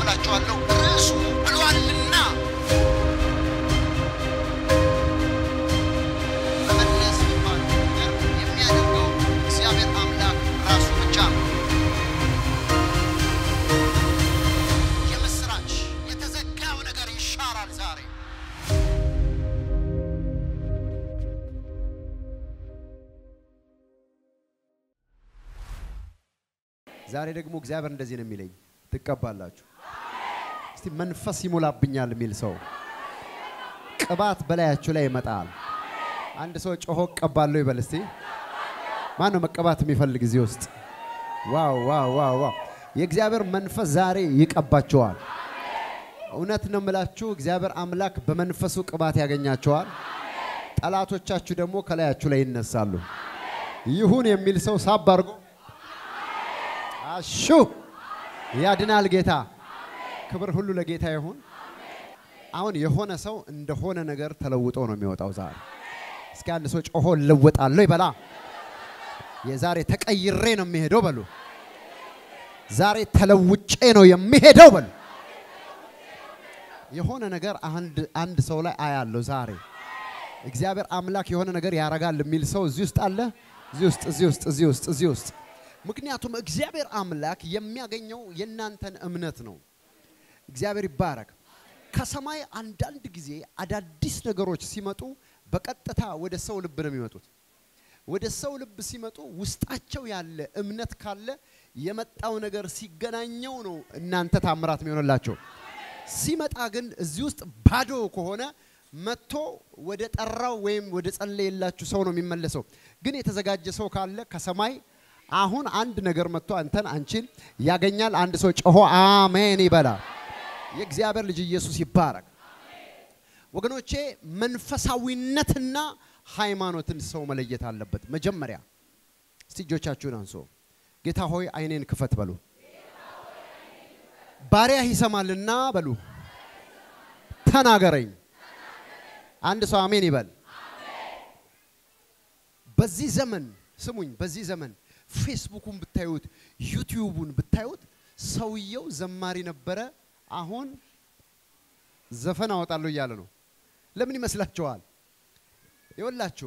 አካፍላችኋለሁ። ርዕሱ ብሏልና መመለስ የሚባለው ነገር የሚያደርገው እግዚአብሔር አምላክ ራሱ ብቻ ነው። የምስራች የተዘጋው ነገር ይሻራል ዛሬ። ዛሬ ደግሞ እግዚአብሔር እንደዚህ ነው የሚለኝ፣ ትቀባላችሁ። እስቲ መንፈስ ይሞላብኛል የሚል ሰው ቅባት በላያችሁ ላይ ይመጣል። አንድ ሰው ጮሆ እቀባለሁ ይበል እስቲ። ማን ነው መቀባት የሚፈልግ እዚህ ውስጥ? ዋው ዋው ዋው ዋው! የእግዚአብሔር መንፈስ ዛሬ ይቀባቸዋል። እውነት ነው የምላችሁ፣ እግዚአብሔር አምላክ በመንፈሱ ቅባት ያገኛቸዋል። ጠላቶቻችሁ ደግሞ ከላያችሁ ላይ ይነሳሉ። ይሁን የሚል ሰው ሳብ አድርጎ አሹ ያድናል ጌታ። ክብር ሁሉ ለጌታ ይሁን። አሁን የሆነ ሰው እንደሆነ ነገር ተለውጦ ነው የሚወጣው ዛሬ። እስኪ አንድ ሰው ጮሆ እለወጣለሁ ይበላ። የዛሬ ተቀይሬ ነው የሚሄደው በሉ። ዛሬ ተለውጬ ነው የሚሄደው በሉ። የሆነ ነገር አንድ አንድ ሰው ላይ አያለሁ ዛሬ። እግዚአብሔር አምላክ የሆነ ነገር ያረጋል የሚል ሰው እዚህ ውስጥ አለ። እዚህ ውስጥ እዚህ ውስጥ እዚህ ውስጥ እዚህ ውስጥ ምክንያቱም እግዚአብሔር አምላክ የሚያገኘው የእናንተን እምነት ነው። እግዚአብሔር ይባረክ። ከሰማይ አንዳንድ ጊዜ አዳዲስ ነገሮች ሲመጡ በቀጥታ ወደ ሰው ልብ ነው የሚመጡት። ወደ ሰው ልብ ሲመጡ ውስጣቸው ያለ እምነት ካለ የመጣው ነገር ሲገናኘው ነው እናንተ ታምራት የሚሆንላቸው። ሲመጣ ግን እዚህ ውስጥ ባዶ ከሆነ መጥቶ ወደ ጠራው ወይም ወደ ጸለየላችሁ ሰው ነው የሚመለሰው። ግን የተዘጋጀ ሰው ካለ ከሰማይ አሁን አንድ ነገር መጥቶ አንተን አንቺን ያገኛል። አንድ ሰው ጮሆ አሜን ይበላል። የእግዚአብሔር ልጅ ኢየሱስ ይባረክ። ወገኖቼ መንፈሳዊነትና ሃይማኖትን ሰው መለየት አለበት። መጀመሪያ እስቲ እጆቻችሁን አንሶ ጌታ ሆይ አይኔን ክፈት በሉ። ባሪያህ ይሰማልና በሉ። ተናገረኝ። አንድ ሰው አሜን ይበል። በዚህ ዘመን ስሙኝ፣ በዚህ ዘመን ፌስቡኩን ብታዩት ዩቲዩቡን ብታዩት ሰውየው ዘማሪ ነበረ፣ አሁን ዘፈን አወጣለሁ እያለ ነው። ለምን ይመስላችኋል? ይወላችሁ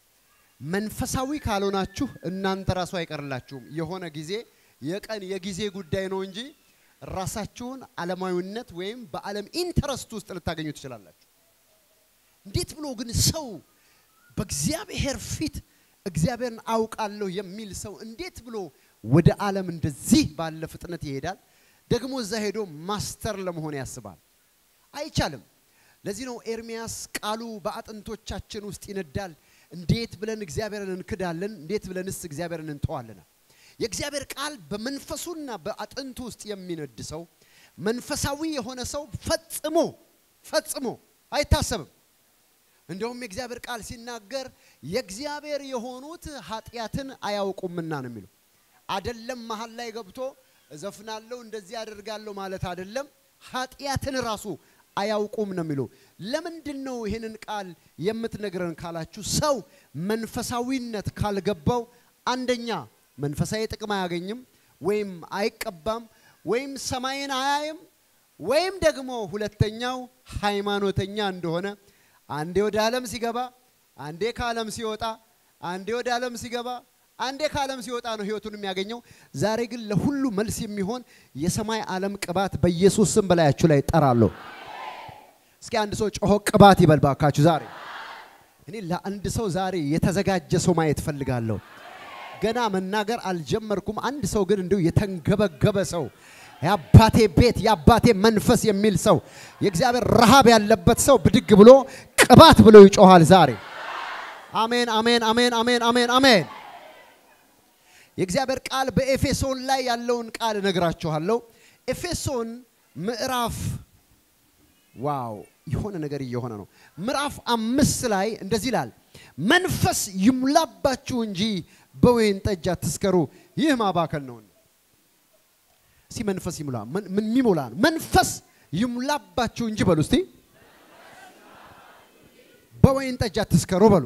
መንፈሳዊ ካልሆናችሁ እናንተ ራሱ አይቀርላችሁም። የሆነ ጊዜ የቀን የጊዜ ጉዳይ ነው እንጂ ራሳችሁን ዓለማዊነት ወይም በዓለም ኢንተረስት ውስጥ ልታገኙ ትችላላችሁ። እንዴት ብሎ ግን ሰው በእግዚአብሔር ፊት እግዚአብሔርን አውቃለሁ የሚል ሰው እንዴት ብሎ ወደ ዓለም እንደዚህ ባለ ፍጥነት ይሄዳል? ደግሞ እዛ ሄዶ ማስተር ለመሆን ያስባል። አይቻልም። ለዚህ ነው ኤርሚያስ ቃሉ በአጥንቶቻችን ውስጥ ይነዳል፣ እንዴት ብለን እግዚአብሔርን እንክዳለን? እንዴት ብለንስ እግዚአብሔርን እንተዋለን? የእግዚአብሔር ቃል በመንፈሱና በአጥንቱ ውስጥ የሚነድ ሰው መንፈሳዊ የሆነ ሰው ፈጽሞ ፈጽሞ አይታሰብም። እንደውም የእግዚአብሔር ቃል ሲናገር የእግዚአብሔር የሆኑት ኃጢአትን አያውቁምና ነው የሚለው። አደለም መሀል ላይ ገብቶ እዘፍናለሁ እንደዚህ አደርጋለሁ ማለት አደለም። ኃጢአትን ራሱ አያውቁም ነው የሚለው። ለምንድን ነው ይህንን ቃል የምትነግረን ካላችሁ፣ ሰው መንፈሳዊነት ካልገባው አንደኛ መንፈሳዊ ጥቅም አያገኝም፣ ወይም አይቀባም፣ ወይም ሰማይን አያይም፣ ወይም ደግሞ ሁለተኛው ሃይማኖተኛ እንደሆነ አንዴ ወደ ዓለም ሲገባ አንዴ ከዓለም ሲወጣ አንዴ ወደ ዓለም ሲገባ አንዴ ከዓለም ሲወጣ ነው ህይወቱን የሚያገኘው። ዛሬ ግን ለሁሉ መልስ የሚሆን የሰማይ ዓለም ቅባት በኢየሱስ ስም በላያችሁ ላይ ጠራለሁ። እስኪ አንድ ሰው ጮሆ ቅባት ይበል ባካችሁ። ዛሬ እኔ ለአንድ ሰው ዛሬ የተዘጋጀ ሰው ማየት ፈልጋለሁ። ገና መናገር አልጀመርኩም። አንድ ሰው ግን እንዲሁ የተንገበገበ ሰው የአባቴ ቤት የአባቴ መንፈስ የሚል ሰው የእግዚአብሔር ረሃብ ያለበት ሰው ብድግ ብሎ ቅባት ብሎ ይጮሃል ዛሬ። አሜን፣ አሜን፣ አሜን፣ አሜን፣ አሜን፣ አሜን። የእግዚአብሔር ቃል በኤፌሶን ላይ ያለውን ቃል እነግራችኋለሁ። ኤፌሶን ምዕራፍ ዋው የሆነ ነገር እየሆነ ነው። ምዕራፍ አምስት ላይ እንደዚህ ይላል፣ መንፈስ ይሙላባችሁ እንጂ በወይን ጠጅ አትስከሩ፣ ይህ ማባከል ነው። እስቲ መንፈስ ይሙላ። ምን የሚሞላ መንፈስ ይሙላባችሁ እንጂ በሉ እስቲ በወይን ጠጅ አትስከሩ በሉ።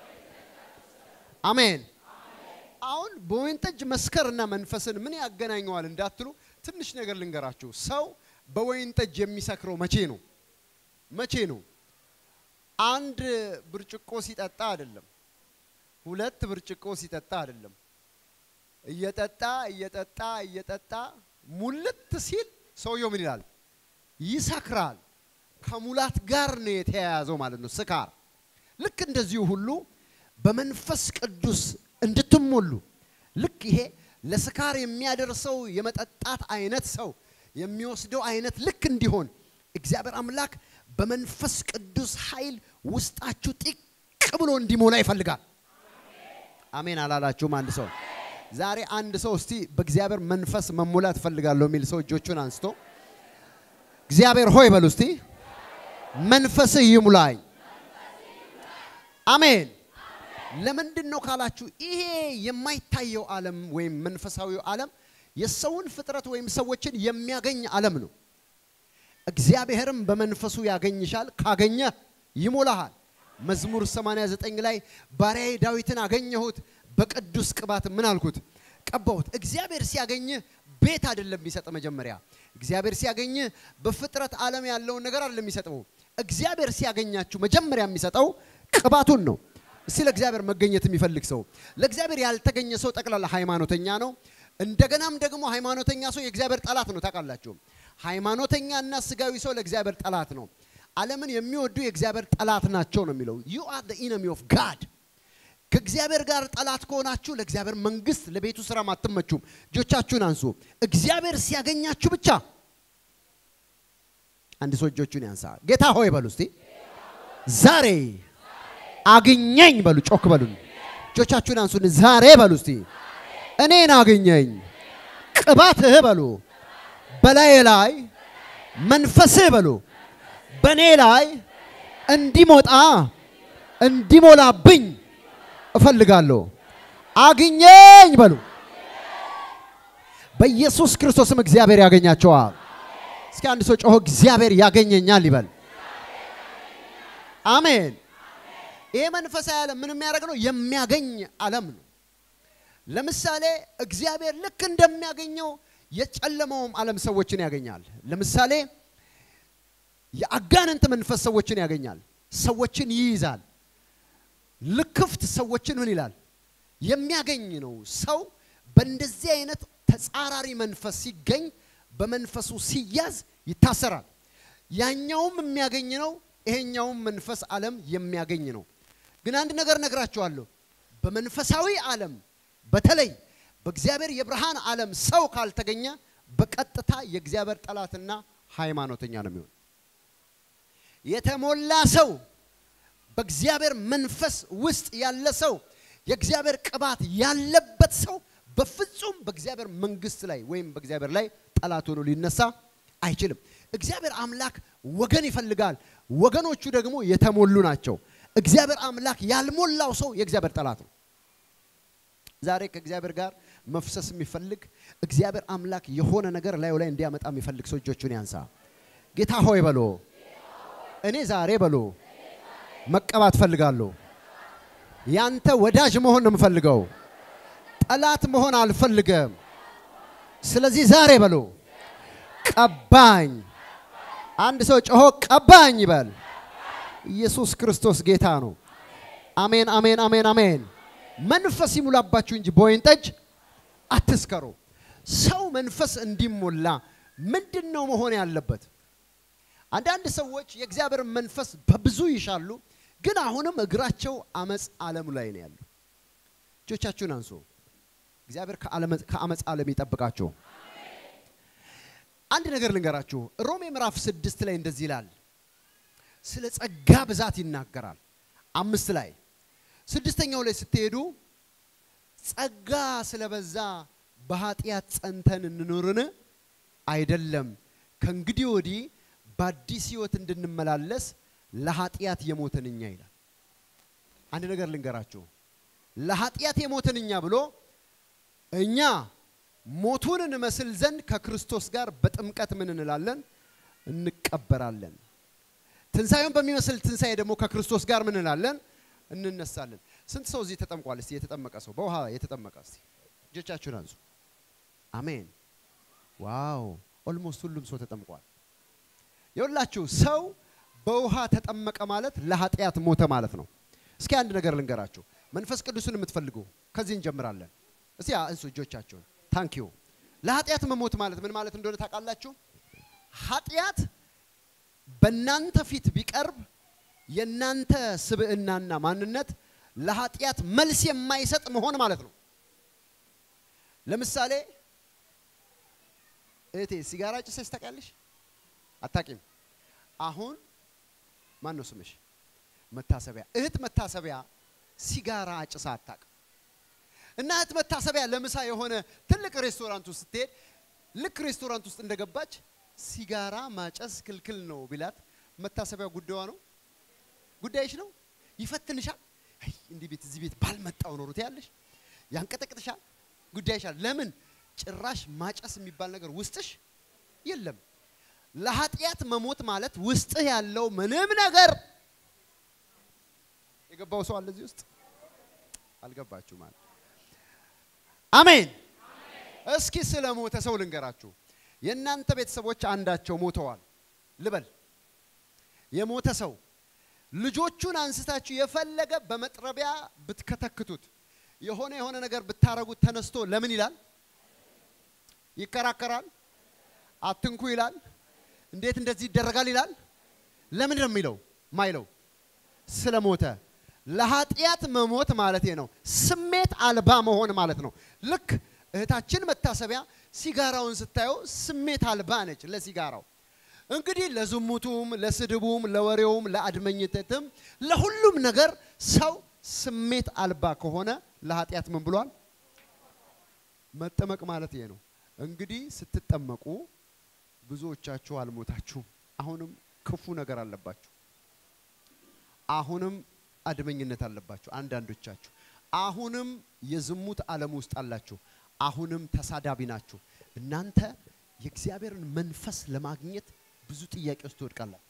አሜን። አሁን በወይን ጠጅ መስከርና መንፈስን ምን ያገናኘዋል እንዳትሉ ትንሽ ነገር ልንገራችሁ። ሰው በወይን ጠጅ የሚሰክረው መቼ ነው? መቼ ነው? አንድ ብርጭቆ ሲጠጣ አይደለም። ሁለት ብርጭቆ ሲጠጣ አይደለም። እየጠጣ እየጠጣ እየጠጣ ሙልት ሲል ሰውየው ምን ይላል? ይሰክራል። ከሙላት ጋር ነው የተያያዘው ማለት ነው ስካር። ልክ እንደዚሁ ሁሉ በመንፈስ ቅዱስ እንድትሞሉ ልክ ይሄ ለስካር የሚያደርሰው የመጠጣት አይነት ሰው የሚወስደው አይነት ልክ እንዲሆን እግዚአብሔር አምላክ በመንፈስ ቅዱስ ኃይል ውስጣችሁ ጢቅ ብሎ እንዲሞላ ይፈልጋል። አሜን አላላችሁም? አንድ ሰው ዛሬ አንድ ሰው እስቲ በእግዚአብሔር መንፈስ መሞላት እፈልጋለሁ የሚል ሰው እጆቹን አንስቶ እግዚአብሔር ሆይ በሉ እስቲ መንፈስህ ይሙላኝ። አሜን። ለምንድን ነው ካላችሁ ይሄ የማይታየው ዓለም ወይም መንፈሳዊው ዓለም የሰውን ፍጥረት ወይም ሰዎችን የሚያገኝ ዓለም ነው። እግዚአብሔርም በመንፈሱ ያገኝሻል፣ ካገኘ ይሞላሃል። መዝሙር 89 ላይ ባሪያዬ ዳዊትን አገኘሁት፣ በቅዱስ ቅባት ምን አልኩት? ቀባሁት። እግዚአብሔር ሲያገኝህ ቤት አይደለም የሚሰጥ መጀመሪያ። እግዚአብሔር ሲያገኝህ በፍጥረት ዓለም ያለውን ነገር አይደለም የሚሰጠው። እግዚአብሔር ሲያገኛችሁ መጀመሪያ የሚሰጠው ቅባቱን ነው። እስቲ ለእግዚአብሔር መገኘት የሚፈልግ ሰው፣ ለእግዚአብሔር ያልተገኘ ሰው ጠቅላላ ሃይማኖተኛ ነው። እንደገናም ደግሞ ሃይማኖተኛ ሰው የእግዚአብሔር ጠላት ነው። ታውቃላችሁ፣ ሃይማኖተኛና ስጋዊ ሰው ለእግዚአብሔር ጠላት ነው። ዓለምን የሚወዱ የእግዚአብሔር ጠላት ናቸው ነው የሚለው። ዩ አር ዘ ኢነሚ ኦፍ ጋድ። ከእግዚአብሔር ጋር ጠላት ከሆናችሁ ለእግዚአብሔር መንግስት፣ ለቤቱ ስራም አትመቹም። እጆቻችሁን አንሱ። እግዚአብሔር ሲያገኛችሁ ብቻ አንድ ሰው እጆቹን ያንሳ። ጌታ ሆይ በሉ እስቲ ዛሬ አግኘኝ በሉ። ጮክ በሉ። እጆቻችሁን አንሱን። ዛሬ በሉ እስቲ እኔን አግኘኝ። ቅባትህ በሉ በላዬ ላይ መንፈስህ በሉ በእኔ ላይ እንዲሞጣ እንዲሞላብኝ እፈልጋለሁ። አግኘኝ በሉ። በኢየሱስ ክርስቶስም እግዚአብሔር ያገኛቸዋል። እስኪ አንድ ሰው ጮሆ እግዚአብሔር ያገኘኛል ይበል። አሜን። ይሄ መንፈሳዊ ዓለም ምን የሚያደርግ ነው? የሚያገኝ ዓለም ነው። ለምሳሌ እግዚአብሔር ልክ እንደሚያገኘው የጨለመውም ዓለም ሰዎችን ያገኛል። ለምሳሌ የአጋንንት መንፈስ ሰዎችን ያገኛል፣ ሰዎችን ይይዛል። ልክፍት ሰዎችን ምን ይላል? የሚያገኝ ነው። ሰው በእንደዚህ አይነት ተጻራሪ መንፈስ ሲገኝ በመንፈሱ ሲያዝ ይታሰራል። ያኛውም የሚያገኝ ነው፣ ይሄኛውም መንፈስ ዓለም የሚያገኝ ነው። ግን አንድ ነገር ነግራችኋለሁ። በመንፈሳዊ ዓለም በተለይ በእግዚአብሔር የብርሃን ዓለም ሰው ካልተገኘ በቀጥታ የእግዚአብሔር ጠላትና ሃይማኖተኛ ነው የሚሆን። የተሞላ ሰው በእግዚአብሔር መንፈስ ውስጥ ያለ ሰው የእግዚአብሔር ቅባት ያለበት ሰው በፍጹም በእግዚአብሔር መንግስት ላይ ወይም በእግዚአብሔር ላይ ጠላት ሆኖ ሊነሳ አይችልም። እግዚአብሔር አምላክ ወገን ይፈልጋል። ወገኖቹ ደግሞ የተሞሉ ናቸው። እግዚአብሔር አምላክ ያልሞላው ሰው የእግዚአብሔር ጠላት ነው። ዛሬ ከእግዚአብሔር ጋር መፍሰስ የሚፈልግ እግዚአብሔር አምላክ የሆነ ነገር ላዩ ላይ እንዲያመጣ የሚፈልግ ሰው እጆቹን ያንሳ። ጌታ ሆይ በሎ እኔ ዛሬ በሎ መቀባት ፈልጋለሁ። ያንተ ወዳጅ መሆን ነው የምፈልገው። ጠላት መሆን አልፈልገም። ስለዚህ ዛሬ በሎ ቀባኝ። አንድ ሰው ጮሆ ቀባኝ ይበል። ኢየሱስ ክርስቶስ ጌታ ነው። አሜን፣ አሜን፣ አሜን፣ አሜን። መንፈስ ይሙላባችሁ እንጂ በወይን ጠጅ አትስከሩ። ሰው መንፈስ እንዲሞላ ምንድን ነው መሆን ያለበት? አንዳንድ ሰዎች የእግዚአብሔር መንፈስ በብዙ ይሻሉ፣ ግን አሁንም እግራቸው አመፅ ዓለም ላይ ነው ያሉ። እጆቻችሁን አንሱ። እግዚአብሔር ከአመፅ ዓለም ይጠብቃችሁ። አንድ ነገር ልንገራችሁ። ሮሜ ምዕራፍ ስድስት ላይ እንደዚህ ይላል። ስለ ጸጋ ብዛት ይናገራል። አምስት ላይ ስድስተኛው ላይ ስትሄዱ ጸጋ ስለበዛ በኃጢአት ጸንተን እንኑርን? አይደለም፣ ከእንግዲህ ወዲህ በአዲስ ሕይወት እንድንመላለስ ለኃጢአት የሞትን እኛ ይላል። አንድ ነገር ልንገራችሁ። ለኃጢአት የሞትን እኛ ብሎ እኛ ሞቱን እንመስል ዘንድ ከክርስቶስ ጋር በጥምቀት ምን እንላለን? እንቀበራለን። ትንሣኤውን በሚመስል ትንሣኤ ደግሞ ከክርስቶስ ጋር ምን እንላለን? እንነሳለን። ስንት ሰው እዚህ ተጠምቋል? እስቲ የተጠመቀ ሰው በውሃ የተጠመቀ እስቲ እጆቻችሁን አንሱ። አሜን። ዋው! ኦልሞስት ሁሉም ሰው ተጠምቋል። የሁላችሁ ሰው በውሃ ተጠመቀ ማለት ለኃጢአት ሞተ ማለት ነው። እስኪ አንድ ነገር ልንገራችሁ። መንፈስ ቅዱስን የምትፈልጉ ከዚህ እንጀምራለን። እስቲ እንሱ እጆቻችሁን። ታንክ ዩ። ለኃጢአት መሞት ማለት ምን ማለት እንደሆነ ታውቃላችሁ? ኃጢአት በእናንተ ፊት ቢቀርብ የእናንተ ስብዕናና ማንነት ለኃጢአት መልስ የማይሰጥ መሆን ማለት ነው። ለምሳሌ እህቴ ሲጋራ ጭሰሽ ታውቂያለሽ? አታቂም? አሁን ማን ነው ስምሽ? መታሰቢያ እህት መታሰቢያ ሲጋራ አጭሳ አታውቅም። እና እህት መታሰቢያ ለምሳ የሆነ ትልቅ ሬስቶራንት ውስጥ ስትሄድ ልክ ሬስቶራንት ውስጥ እንደገባች ሲጋራ ማጨስ ክልክል ነው ቢላት መታሰቢያ ጉዳዩ ነው ጉዳይሽ ነው። ይፈትንሻል። አይ እንዲህ ቤት እዚህ ቤት ባልመጣው ኖሩት ያለሽ ያንቀጠቅጥሻል። ጉዳይሻል። ለምን ጭራሽ ማጨስ የሚባል ነገር ውስጥሽ የለም። ለኃጢአት መሞት ማለት ውስጥህ ያለው ምንም ነገር የገባው ሰው አለ እዚህ ውስጥ አልገባችሁ ማለት አሜን። እስኪ ስለ ሞተ ሰው ልንገራችሁ። የእናንተ ቤተሰቦች አንዳቸው ሞተዋል ልበል። የሞተ ሰው ልጆቹን አንስታችሁ የፈለገ በመጥረቢያ ብትከተክቱት የሆነ የሆነ ነገር ብታረጉት ተነስቶ ለምን ይላል? ይከራከራል። አትንኩ ይላል። እንዴት እንደዚህ ይደረጋል ይላል። ለምን ነው የሚለው? ማይለው ስለ ሞተ ለኃጢአት መሞት ማለት ነው። ስሜት አልባ መሆን ማለት ነው። ልክ እህታችን መታሰቢያ ሲጋራውን ስታየው ስሜት አልባ ነች ለሲጋራው። እንግዲህ ለዝሙቱም፣ ለስድቡም፣ ለወሬውም፣ ለአድመኝነትም ለሁሉም ነገር ሰው ስሜት አልባ ከሆነ ለኃጢአት ምን ብሏል? መጠመቅ ማለት ይሄ ነው። እንግዲህ ስትጠመቁ ብዙዎቻችሁ አልሞታችሁም። አሁንም ክፉ ነገር አለባችሁ። አሁንም አድመኝነት አለባችሁ አንዳንዶቻችሁ። አሁንም የዝሙት ዓለም ውስጥ አላችሁ። አሁንም ተሳዳቢ ናችሁ። እናንተ የእግዚአብሔርን መንፈስ ለማግኘት ብዙ ጥያቄ ውስጥ ትወድቃላችሁ።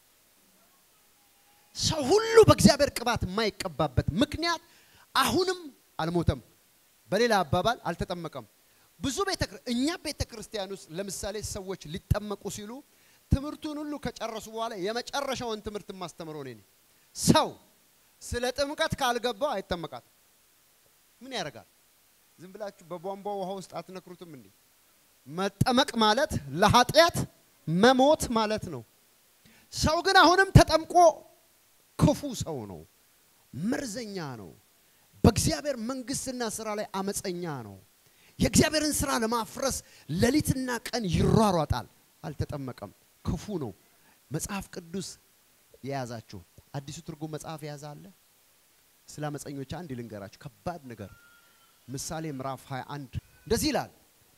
ሰው ሁሉ በእግዚአብሔር ቅባት የማይቀባበት ምክንያት አሁንም አልሞተም። በሌላ አባባል አልተጠመቀም። ብዙ ቤተ እኛ ቤተ ክርስቲያን ውስጥ ለምሳሌ ሰዎች ሊጠመቁ ሲሉ ትምህርቱን ሁሉ ከጨረሱ በኋላ የመጨረሻውን ትምህርት የማስተምረው እኔ ነኝ። ሰው ስለ ጥምቀት ካልገባው አይጠመቃትም። ምን ያደርጋል? ዝም ብላችሁ በቧንቧ ውሃ ውስጥ አትነክሩትም እንዴ? መጠመቅ ማለት ለኃጢአት መሞት ማለት ነው። ሰው ግን አሁንም ተጠምቆ ክፉ ሰው ነው፣ መርዘኛ ነው፣ በእግዚአብሔር መንግስትና ስራ ላይ አመፀኛ ነው። የእግዚአብሔርን ስራ ለማፍረስ ሌሊትና ቀን ይሯሯጣል። አልተጠመቀም፣ ክፉ ነው። መጽሐፍ ቅዱስ የያዛችሁ አዲሱ ትርጉም መጽሐፍ የያዘ አለ። ስለ አመፀኞች አንድ ልንገራችሁ፣ ከባድ ነገር። ምሳሌ ምዕራፍ 21 እንደዚህ ይላል፣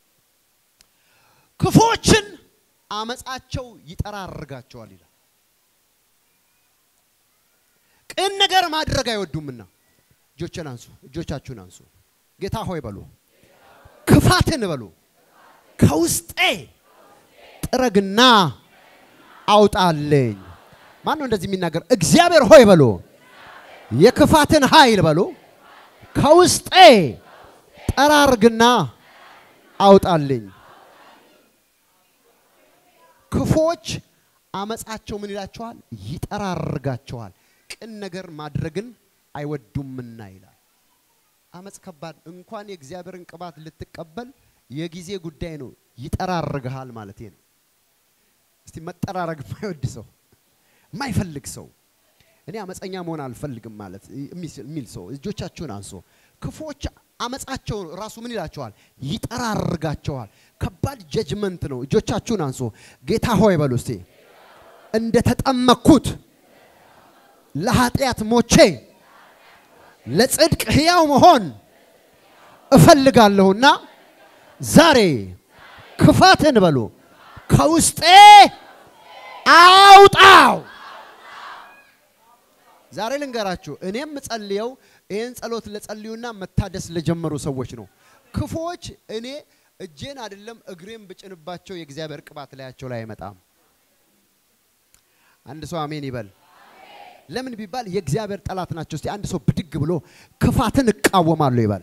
ክፉዎችን አመፃቸው ይጠራርጋቸዋል ይላል። ቅን ነገር ማድረግ አይወዱምና እጆችን አንሱ፣ እጆቻችሁን አንሱ። ጌታ ሆይ በሉ፣ ክፋትን በሉ ከውስጤ ጥረግና አውጣልኝ። ማን ነው እንደዚህ የሚናገር? እግዚአብሔር ሆይ በሉ፣ የክፋትን ኃይል በሉ ከውስጤ ጠራርግና አውጣልኝ። ክፎች አመፃቸው ምን ይላቸዋል? ይጠራርጋቸዋል። ቅን ነገር ማድረግን አይወዱምና ይላል። አመፅ ከባድ እንኳን የእግዚአብሔርን ቅባት ልትቀበል የጊዜ ጉዳይ ነው። ይጠራርግሃል ማለት ነው። እስቲ መጠራረግ የማይወድ ሰው የማይፈልግ ሰው እኔ አመፀኛ መሆን አልፈልግም ማለት የሚል ሰው እጆቻችሁን አንሶ ክፎች አመፃቸው ራሱ ምን ይላቸዋል? ይጠራርጋቸዋል። ከባድ ጀጅመንት ነው። እጆቻችሁን አንሶ ጌታ ሆይ በሉ እስቲ እንደ ተጠመቅኩት ለኃጢአት ሞቼ ለጽድቅ ሕያው መሆን እፈልጋለሁና ዛሬ ክፋትን በሉ ከውስጤ አውጣው። ዛሬ ልንገራችሁ፣ እኔም ጸልየው ይህን ጸሎት ለጸልዩና መታደስ ለጀመሩ ሰዎች ነው። ክፉዎች እኔ እጄን አይደለም እግሬን ብጭንባቸው የእግዚአብሔር ቅባት ላያቸው ላይ አይመጣም። አንድ ሰው አሜን ይበል። ለምን ቢባል የእግዚአብሔር ጠላት ናቸው። እስቲ አንድ ሰው ብድግ ብሎ ክፋትን እቃወማለሁ ይባል።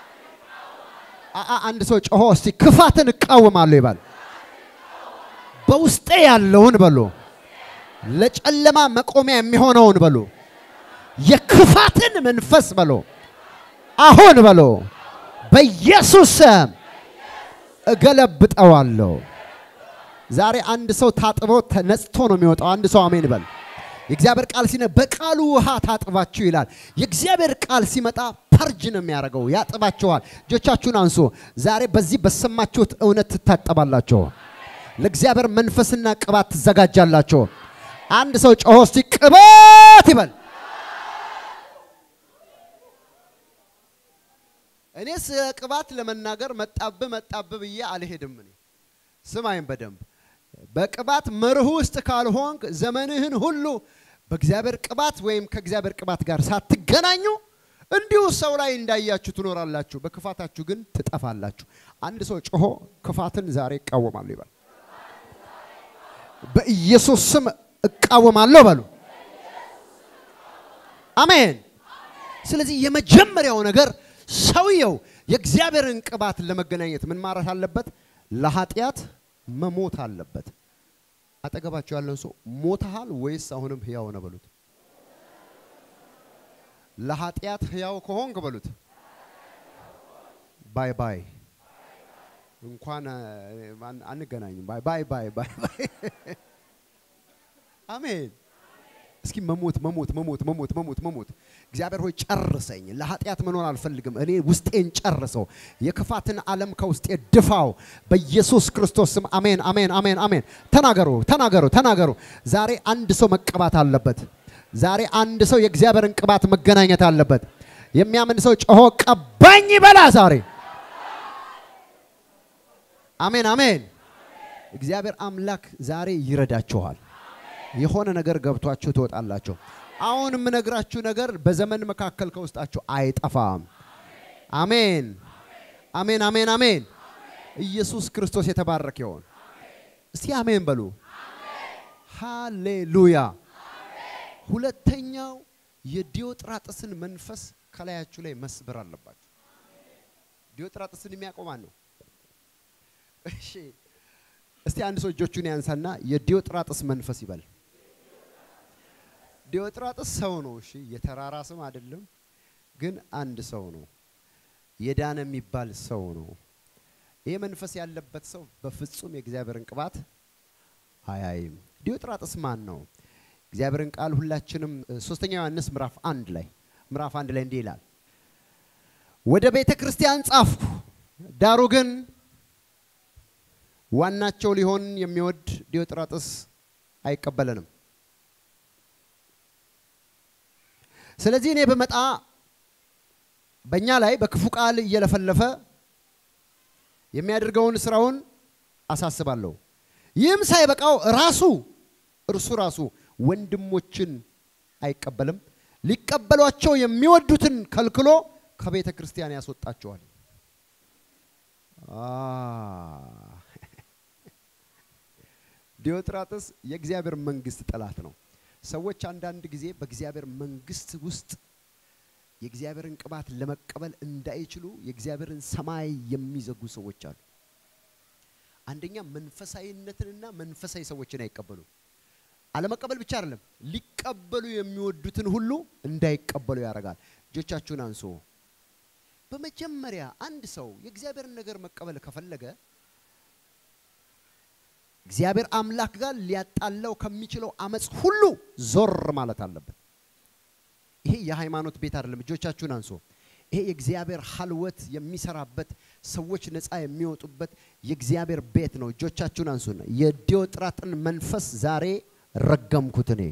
አንድ ሰው ጮሆ እስቲ ክፋትን እቃወማለሁ ይባል። በውስጤ ያለውን በሉ ለጨለማ መቆሚያ የሚሆነውን በሉ የክፋትን መንፈስ በሉ አሁን በሉ በኢየሱስ ስም እገለብጠዋለሁ። ዛሬ አንድ ሰው ታጥቦ ተነጽቶ ነው የሚወጣው። አንድ ሰው አሜን በል። የእግዚአብሔር ቃል ሲነ በቃሉ ውሃ ታጥባችሁ ይላል። የእግዚአብሔር ቃል ሲመጣ ፐርጅ ነው የሚያደርገው፣ ያጥባችኋል። እጆቻችሁን አንሱ። ዛሬ በዚህ በሰማችሁት እውነት ትታጠባላችሁ። ለእግዚአብሔር መንፈስና ቅባት ትዘጋጃላችሁ። አንድ ሰው ጮሆ እስቲ ቅባት ይበል። እኔ ስለ ቅባት ለመናገር መጣብ መጣብ ብዬ አልሄድም። እኔ ስማይም በደንብ በቅባት መርህ ውስጥ ካልሆንክ ዘመንህን ሁሉ በእግዚአብሔር ቅባት ወይም ከእግዚአብሔር ቅባት ጋር ሳትገናኙ እንዲሁ ሰው ላይ እንዳያችሁ ትኖራላችሁ፣ በክፋታችሁ ግን ትጠፋላችሁ። አንድ ሰው ጮሆ ክፋትን ዛሬ እቃወማለሁ ይበል። በኢየሱስ ስም እቃወማለሁ በሉ። አሜን። ስለዚህ የመጀመሪያው ነገር ሰውየው የእግዚአብሔርን ቅባት ለመገናኘት ምን ማረት አለበት? ለኃጢአት መሞት አለበት። አጠገባቸው ያለን ሰው ሞተሃል ወይስ አሁንም ህያው ነህ በሉት። ለኃጢአት ህያው ከሆንክ በሉት ባይ ባይ እንኳን አን- አንገናኝም። ባይ ባይ ባይ ባይ ባይ። አሜን። እስኪ መሞት መሞት መሞት መሞት መሞት መሞት። እግዚአብሔር ሆይ ጨርሰኝ። ለኃጢአት መኖር አልፈልግም። እኔ ውስጤን ጨርሰው። የክፋትን ዓለም ከውስጤ ድፋው በኢየሱስ ክርስቶስ ስም። አሜን አሜን አሜን አሜን። ተናገሩ ተናገሩ ተናገሩ። ዛሬ አንድ ሰው መቀባት አለበት። ዛሬ አንድ ሰው የእግዚአብሔርን ቅባት መገናኘት አለበት። የሚያምን ሰው ጮሆ ቀባኝ ይበላ ዛሬ። አሜን አሜን። እግዚአብሔር አምላክ ዛሬ ይረዳችኋል። የሆነ ነገር ገብቷችሁ ትወጣላችሁ። አሁን የምነግራችሁ ነገር በዘመን መካከል ከውስጣችሁ አይጠፋም። አሜን አሜን አሜን አሜን። ኢየሱስ ክርስቶስ የተባረከ ይሆን። እስቲ አሜን በሉ። ሃሌሉያ። ሁለተኛው የዲዮጥራጥስን መንፈስ ከላያችሁ ላይ መስበር አለባችሁ። ዲዮጥራጥስን የሚያውቀው ማን ነው? እሺ እስቲ አንድ ሰው እጆቹን ያንሳና የዲዮጥራጥስ መንፈስ ይበል። ዲዮጥራጥስ ሰው ነው። እሺ የተራራ ስም አይደለም፣ ግን አንድ ሰው ነው። የዳነ የሚባል ሰው ነው። ይህ መንፈስ ያለበት ሰው በፍጹም የእግዚአብሔርን ቅባት አያይም። ዲዮጥራጥስ ማን ነው? እግዚአብሔርን ቃል ሁላችንም እ፣ ሶስተኛ ዮሐንስ ምዕራፍ አንድ ላይ ምዕራፍ አንድ ላይ እንዲህ ይላል፣ ወደ ቤተ ክርስቲያን ጻፍኩ፣ ዳሩ ግን ዋናቸው ሊሆን የሚወድ ዲዮጥራጥስ አይቀበለንም። ስለዚህ እኔ በመጣ በእኛ ላይ በክፉ ቃል እየለፈለፈ የሚያደርገውን ስራውን አሳስባለሁ። ይህም ሳይበቃው ራሱ እርሱ ራሱ ወንድሞችን አይቀበልም፣ ሊቀበሏቸው የሚወዱትን ከልክሎ ከቤተ ክርስቲያን ያስወጣቸዋል። አ ዲዮጥራጥስ የእግዚአብሔር መንግስት ጠላት ነው። ሰዎች አንዳንድ ጊዜ በእግዚአብሔር መንግስት ውስጥ የእግዚአብሔርን ቅባት ለመቀበል እንዳይችሉ የእግዚአብሔርን ሰማይ የሚዘጉ ሰዎች አሉ። አንደኛ መንፈሳዊነትንና መንፈሳዊ ሰዎችን አይቀበሉም። አለመቀበል ብቻ አይደለም፣ ሊቀበሉ የሚወዱትን ሁሉ እንዳይቀበሉ ያደርጋል። እጆቻችሁን አንሱ። በመጀመሪያ አንድ ሰው የእግዚአብሔርን ነገር መቀበል ከፈለገ እግዚአብሔር አምላክ ጋር ሊያጣላው ከሚችለው አመፅ ሁሉ ዞር ማለት አለበት። ይሄ የሃይማኖት ቤት አይደለም። እጆቻችሁን አንሱ። ይሄ የእግዚአብሔር ሀልወት የሚሰራበት ሰዎች ነፃ የሚወጡበት የእግዚአብሔር ቤት ነው። እጆቻችሁን አንሱና የዲዮጥራጥን መንፈስ ዛሬ ረገምኩት። እኔ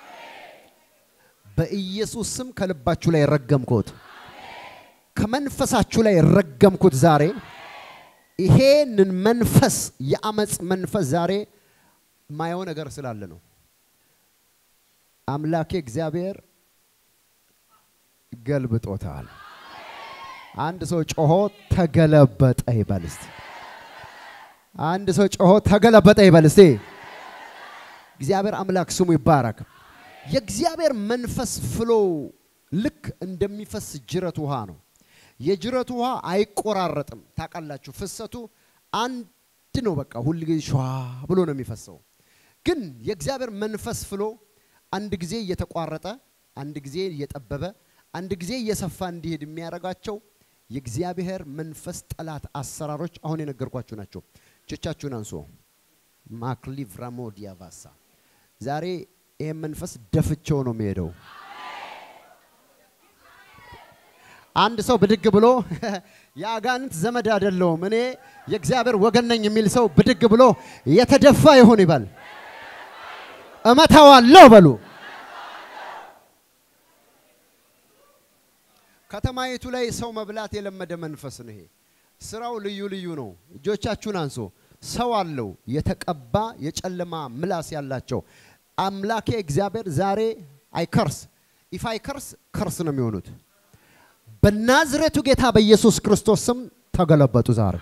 በኢየሱስ ስም ከልባችሁ ላይ ረገምኩት፣ ከመንፈሳችሁ ላይ ረገምኩት ዛሬ ይሄንን መንፈስ የአመፅ መንፈስ ዛሬ ማየው ነገር ስላለ ነው። አምላኬ እግዚአብሔር ገልብጦታል። አንድ ሰው ጮሆ ተገለበጠ ይበል እስቲ። አንድ ሰው ጮሆ ተገለበጠ ይበል እስቲ። እግዚአብሔር አምላክ ስሙ ይባረክ። የእግዚአብሔር መንፈስ ፍሎ ልክ እንደሚፈስ ጅረት ውሃ ነው። የጅረቱ ውሃ አይቆራረጥም። ታውቃላችሁ፣ ፍሰቱ አንድ አንድ ነው። በቃ ሁል ጊዜ ሸዋ ብሎ ነው የሚፈሰው። ግን የእግዚአብሔር መንፈስ ፍሎ አንድ ጊዜ እየተቋረጠ፣ አንድ ጊዜ እየጠበበ፣ አንድ ጊዜ እየሰፋ እንዲሄድ የሚያደርጋቸው የእግዚአብሔር መንፈስ ጠላት አሰራሮች አሁን የነገርኳችሁ ናቸው። እጆቻችሁን አንሶ ማክሊቭ ራሞዲያ ቫሳ ዛሬ ይህን መንፈስ ደፍቸው ነው የሚሄደው። አንድ ሰው ብድግ ብሎ የአጋንንት ዘመድ አይደለሁም እኔ የእግዚአብሔር ወገን ነኝ የሚል ሰው ብድግ ብሎ የተደፋ ይሁን ይበል። እመታዋለሁ በሉ። ከተማይቱ ላይ ሰው መብላት የለመደ መንፈስ ነው ይሄ። ስራው ልዩ ልዩ ነው። እጆቻችሁን አንሶ ሰው አለው የተቀባ የጨለማ ምላስ ያላቸው አምላኬ እግዚአብሔር ዛሬ አይከርስ ኢፍ አይከርስ ከርስ ነው የሚሆኑት። በናዝሬቱ ጌታ በኢየሱስ ክርስቶስ ስም ተገለበጡ። ዛሬ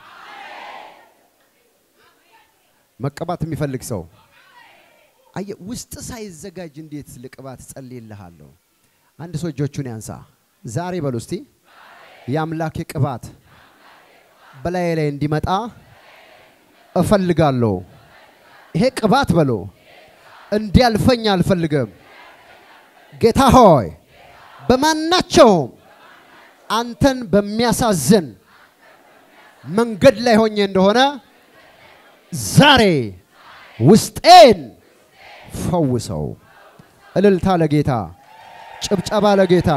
መቀባት የሚፈልግ ሰው አየ ውስጥ ሳይዘጋጅ እንዴት ልቅባት ጸልይልሃለሁ። አንድ ሰው እጆቹን ያንሳ። ዛሬ በሉ እስቲ የአምላኬ ቅባት በላዬ ላይ እንዲመጣ እፈልጋለሁ። ይሄ ቅባት በሎ እንዲያልፈኝ አልፈልግም። ጌታ ሆይ በማናቸውም አንተን በሚያሳዝን መንገድ ላይ ሆኜ እንደሆነ ዛሬ ውስጤን ፈውሰው። እልልታ ለጌታ፣ ጭብጨባ ለጌታ።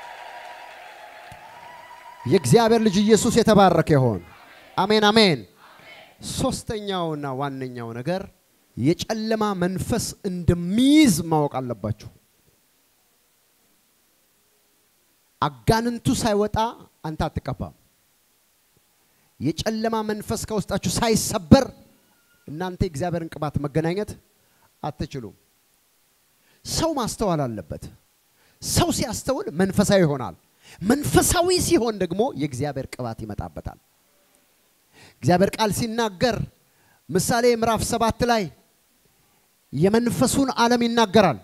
የእግዚአብሔር ልጅ ኢየሱስ የተባረከ ይሆን። አሜን አሜን። ሶስተኛውና ዋነኛው ነገር የጨለማ መንፈስ እንደሚይዝ ማወቅ አለባችሁ። አጋንንቱ ሳይወጣ አንተ አትቀባም። የጨለማ መንፈስ ከውስጣችሁ ሳይሰበር እናንተ የእግዚአብሔርን ቅባት መገናኘት አትችሉም። ሰው ማስተዋል አለበት። ሰው ሲያስተውል መንፈሳዊ ይሆናል። መንፈሳዊ ሲሆን ደግሞ የእግዚአብሔር ቅባት ይመጣበታል። እግዚአብሔር ቃል ሲናገር ምሳሌ ምዕራፍ ሰባት ላይ የመንፈሱን ዓለም ይናገራል።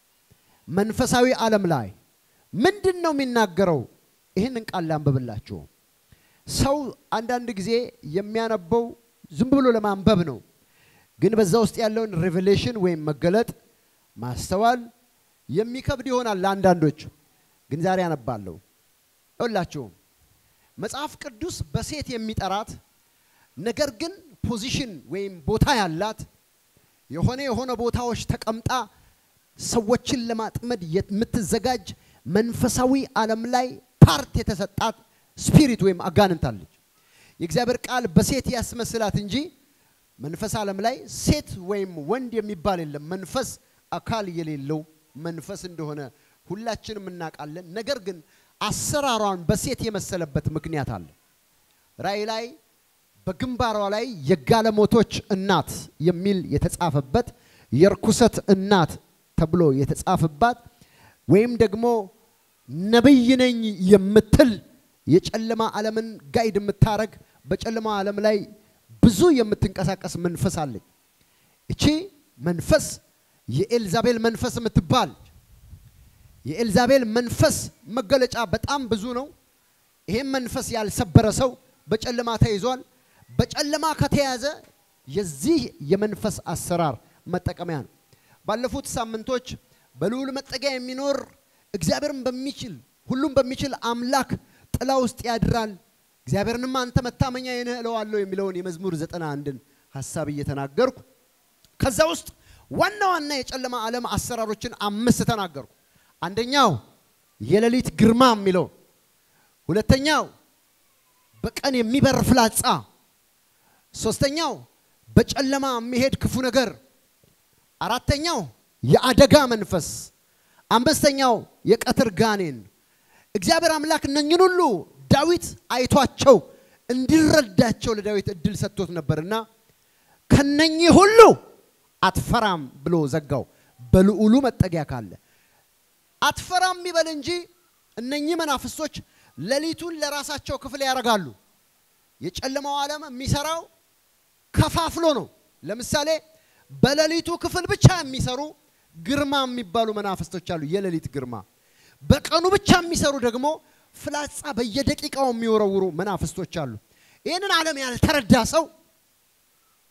መንፈሳዊ ዓለም ላይ ምንድን ነው የሚናገረው? ይህንን ቃል ላንብብላችሁ። ሰው አንዳንድ ጊዜ የሚያነበው ዝም ብሎ ለማንበብ ነው። ግን በዛ ውስጥ ያለውን ሬቨሌሽን ወይም መገለጥ ማስተዋል የሚከብድ ይሆናል ለአንዳንዶች። ግን ዛሬ አነባለሁ። ይኸውላችሁ መጽሐፍ ቅዱስ በሴት የሚጠራት ነገር ግን ፖዚሽን ወይም ቦታ ያላት የሆነ የሆነ ቦታዎች ተቀምጣ ሰዎችን ለማጥመድ የምትዘጋጅ መንፈሳዊ ዓለም ላይ ፓርት የተሰጣት ስፒሪት ወይም አጋንንት አለች። የእግዚአብሔር ቃል በሴት ያስመስላት እንጂ መንፈስ ዓለም ላይ ሴት ወይም ወንድ የሚባል የለም። መንፈስ አካል የሌለው መንፈስ እንደሆነ ሁላችንም እናውቃለን። ነገር ግን አሰራሯን በሴት የመሰለበት ምክንያት አለ። ራእይ ላይ በግንባሯ ላይ የጋለሞቶች እናት የሚል የተጻፈበት የርኩሰት እናት ተብሎ የተጻፈባት ወይም ደግሞ ነብይ ነኝ የምትል የጨለማ ዓለምን ጋይድ የምታረግ በጨለማ ዓለም ላይ ብዙ የምትንቀሳቀስ መንፈስ አለች። እቺ መንፈስ የኤልዛቤል መንፈስ የምትባል የኤልዛቤል መንፈስ መገለጫ በጣም ብዙ ነው። ይሄም መንፈስ ያልሰበረ ሰው በጨለማ ተይዟል። በጨለማ ከተያዘ የዚህ የመንፈስ አሰራር መጠቀሚያ ነው። ባለፉት ሳምንቶች በልዑል መጠጊያ የሚኖር እግዚአብሔርን በሚችል ሁሉም በሚችል አምላክ ጥላ ውስጥ ያድራል፣ እግዚአብሔርንም አንተ መታመኛ ነህ እለዋለሁ የሚለውን የመዝሙር ዘጠና አንድን ሀሳብ እየተናገርኩ ከዛ ውስጥ ዋና ዋና የጨለማ ዓለም አሰራሮችን አምስት ተናገርኩ። አንደኛው የሌሊት ግርማ የሚለው፣ ሁለተኛው በቀን የሚበር ፍላጻ፣ ሶስተኛው በጨለማ የሚሄድ ክፉ ነገር፣ አራተኛው የአደጋ መንፈስ፣ አምስተኛው የቀትር ጋኔን። እግዚአብሔር አምላክ እነኝን ሁሉ ዳዊት አይቷቸው እንዲረዳቸው ለዳዊት እድል ሰጥቶት ነበርና ከነኚህ ሁሉ አትፈራም ብሎ ዘጋው። በልዑሉ መጠጊያ ካለ አትፈራም ይበል እንጂ እነኚህ መናፍስቶች ሌሊቱን ለራሳቸው ክፍል ያደርጋሉ። የጨለማው ዓለም የሚሰራው ከፋፍሎ ነው። ለምሳሌ በሌሊቱ ክፍል ብቻ የሚሰሩ ግርማ የሚባሉ መናፍስቶች አሉ። የሌሊት ግርማ። በቀኑ ብቻ የሚሰሩ ደግሞ ፍላጻ በየደቂቃው የሚወረውሩ መናፍስቶች አሉ። ይህንን ዓለም ያልተረዳ ሰው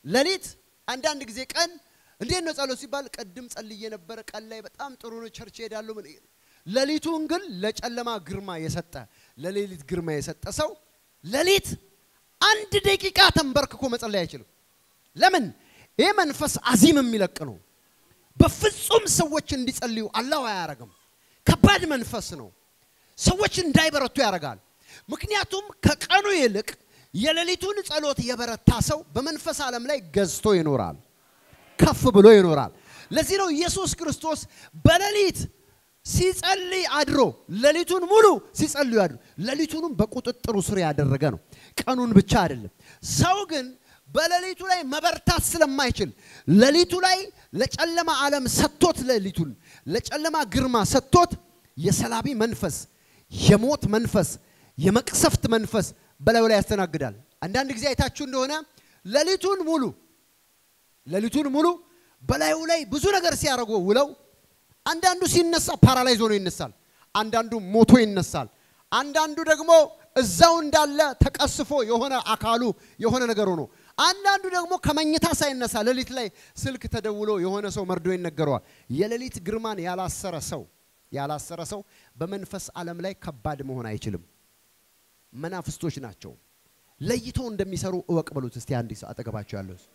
ሌሊት አንዳንድ ጊዜ ቀን እንዴት ነው ጸሎት ሲባል ቅድም ጸልዬ ነበረ፣ ቀን ላይ በጣም ጥሩ ነው፣ ቸርች ሄዳለሁ። ምን ሌሊቱን ግን ለጨለማ ግርማ የሰጠ ለሌሊት ግርማ የሰጠ ሰው ሌሊት አንድ ደቂቃ ተንበርክኮ መጸለይ አይችልም። ለምን? ይህ መንፈስ አዚም የሚለቅ ነው። በፍጹም ሰዎች እንዲጸልዩ አላህ አያረግም። ከባድ መንፈስ ነው። ሰዎች እንዳይበረቱ ያደርጋል። ምክንያቱም ከቀኑ ይልቅ የሌሊቱን ጸሎት የበረታ ሰው በመንፈስ ዓለም ላይ ገዝቶ ይኖራል፣ ከፍ ብሎ ይኖራል። ለዚህ ነው ኢየሱስ ክርስቶስ በሌሊት ሲጸልይ አድሮ ሌሊቱን ሙሉ ሲጸልዩ አድሮ ሌሊቱንም በቁጥጥሩ ስር ያደረገ ነው። ቀኑን ብቻ አይደለም። ሰው ግን በሌሊቱ ላይ መበርታት ስለማይችል ሌሊቱ ላይ ለጨለማ ዓለም ሰጥቶት ሌሊቱን ለጨለማ ግርማ ሰጥቶት የሰላቢ መንፈስ፣ የሞት መንፈስ፣ የመቅሰፍት መንፈስ በላዩ ላይ ያስተናግዳል። አንዳንድ ጊዜ አይታችሁ እንደሆነ ሌሊቱን ሙሉ ሌሊቱን ሙሉ በላዩ ላይ ብዙ ነገር ሲያደርጉ ውለው አንዳንዱ ሲነሳ ፓራላይዝ ሆኖ ይነሳል። አንዳንዱ ሞቶ ይነሳል። አንዳንዱ ደግሞ እዛው እንዳለ ተቀስፎ የሆነ አካሉ የሆነ ነገር ሆኖ፣ አንዳንዱ ደግሞ ከመኝታ ሳይነሳ ሌሊት ላይ ስልክ ተደውሎ የሆነ ሰው መርዶ ይነገረዋል። የሌሊት ግርማን ያላሰረ ሰው ያላሰረ ሰው በመንፈስ ዓለም ላይ ከባድ መሆን አይችልም። መናፍስቶች ናቸው። ለይተው እንደሚሰሩ እወቅ በሉት። እስቲ አንድ ሰው አጠገባቸው ያለው ሰው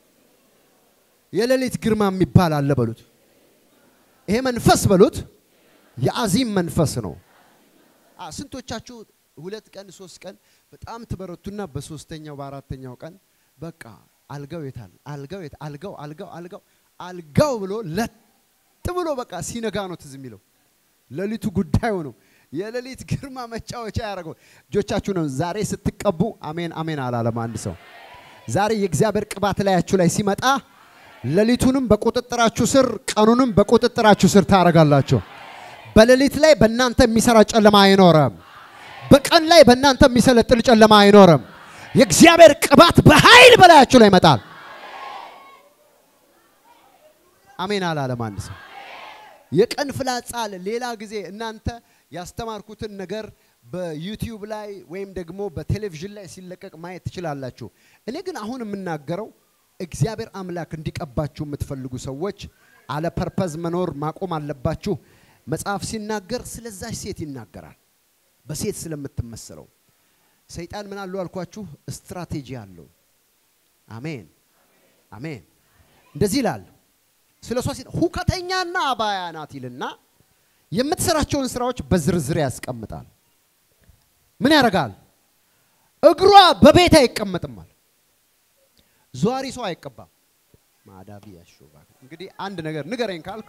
የሌሊት ግርማ የሚባል አለ በሉት። ይሄ መንፈስ በሉት የአዚም መንፈስ ነው። አ ስንቶቻችሁ ሁለት ቀን ሶስት ቀን በጣም ትበረቱና በሶስተኛው በአራተኛው ቀን በቃ አልጋው የታል አልጋው የት አልጋው አልጋው አልጋው አልጋው ብሎ ለጥ ብሎ በቃ ሲነጋ ነው ትዝ የሚለው ሌሊቱ ጉዳዩ ነው። የሌሊት ግርማ መጫወቻ ያደረገው እጆቻችሁ ነው። ዛሬ ስትቀቡ አሜን አሜን አላለም አንድ ሰው። ዛሬ የእግዚአብሔር ቅባት ላያችሁ ላይ ሲመጣ ሌሊቱንም በቁጥጥራችሁ ስር ቀኑንም በቁጥጥራችሁ ስር ታደርጋላችሁ። በሌሊት ላይ በእናንተ የሚሰራ ጨለማ አይኖርም። በቀን ላይ በእናንተ የሚሰለጥል ጨለማ አይኖርም። የእግዚአብሔር ቅባት በኃይል በላያችሁ ላይ ይመጣል። አሜን አላለም አንድ ሰው። የቀን ፍላጻ አለ። ሌላ ጊዜ እናንተ ያስተማርኩትን ነገር በዩቲዩብ ላይ ወይም ደግሞ በቴሌቪዥን ላይ ሲለቀቅ ማየት ትችላላችሁ። እኔ ግን አሁን የምናገረው እግዚአብሔር አምላክ እንዲቀባችሁ የምትፈልጉ ሰዎች አለ ፐርፐዝ መኖር ማቆም አለባችሁ። መጽሐፍ ሲናገር ስለዛች ሴት ይናገራል። በሴት ስለምትመሰለው ሰይጣን ምን አለው አልኳችሁ? ስትራቴጂ አለው። አሜን አሜን። እንደዚህ ይላል ስለ እሷ ሲል ሁከተኛና አባያ ናት ይልና የምትሰራቸውን ስራዎች በዝርዝር ያስቀምጣል። ምን ያደርጋል? እግሯ በቤት አይቀመጥማል። ዟሪ ሰው አይቀባም። ማዳቢ ያሾባ እንግዲህ አንድ ነገር ንገረኝ ካልኩ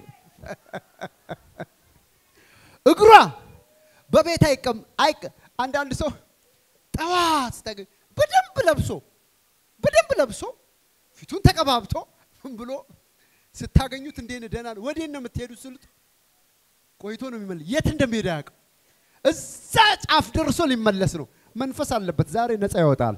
እግሯ በቤት አይቀም አይቀ አንዳንድ ሰው ጠዋት ስታገኝ በደንብ ለብሶ በደንብ ለብሶ ፊቱን ተቀባብቶ ምን ብሎ ስታገኙት እንዴት ነህ ደህና ነህ ወዴት ነው የምትሄዱት ስሉት ቆይቶ ነው የሚመለስ የት እንደሚሄድ አያውቅም እዛ ጫፍ ደርሶ ሊመለስ ነው መንፈስ አለበት ዛሬ ነፃ ይወጣል